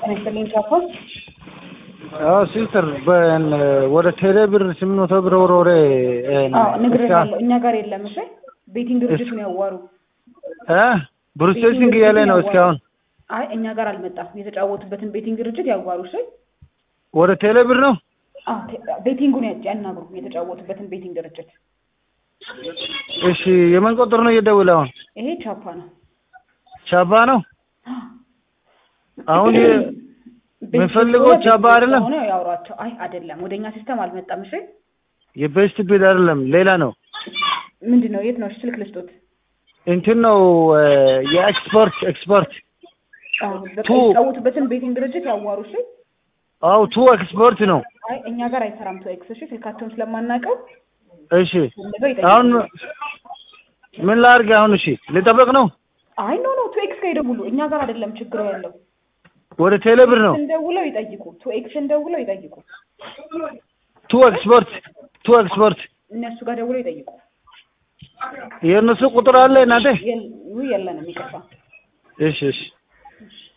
ይስጥልኝ ቻኮል አዎ ሲስተር ወደ ቴሌ ብር ስምንት መቶ ብር ወርወሬ ነግሬሃለሁ። እኛ ጋር የለም። እሺ ቤቲንግ ድርጅቱን ያዋሩ። ብሩሴሲንግ እያለ ነው እስካሁን። አይ እኛ ጋር አልመጣም። የተጫወቱበትን ቤቲንግ ድርጅት ያዋሩ። እሺ ወደ ቴሌ ብር ነው ቤቲንጉን ያናግሩ። የተጫወቱበትን ቤቲንግ ድርጅት። እሺ የምን ቁጥር ነው እየደውል አሁን? ይሄ ቻፓ ነው። ቻባ ነው አሁን የምፈልገው ቻባ አይደለም። ሆነ ያውሯቸው። አይ አይደለም፣ ወደኛ ሲስተም አልመጣም። እሺ የቤስት ቢል አይደለም፣ ሌላ ነው። ምንድን ነው? የት ነው? እሺ ስልክ ልስጦት። እንትን ነው የኤክስፖርት ኤክስፖርት የተጫወቱበትን ቤቲንግ ድርጅት ያዋሩ። እሺ አው ቱ ኤክስፖርት ነው። አይ እኛ ጋር አይሰራም ቱ ኤክስ። እሺ ስልካቸውን ስለማናውቀው እሺ አሁን ምን ላድርግ አሁን? እሺ ልጠበቅ ነው? አይ ኖ ኖ ቱ ኤክስ ጋር ይደውሉ። እኛ ጋር አይደለም ችግሩ ያለው ወደ ቴሌ ብር ነው። ደውለው ይጠይቁ። ቱ ኤክስን ደውለው ይጠይቁ። ቱ ኤክስፖርት ቱ ኤክስፖርት እነሱ ጋር ደውለው ይጠይቁ። የእነሱ ቁጥር አለ እናንተ? የለንም፣ ይቅርታ። እሺ እሺ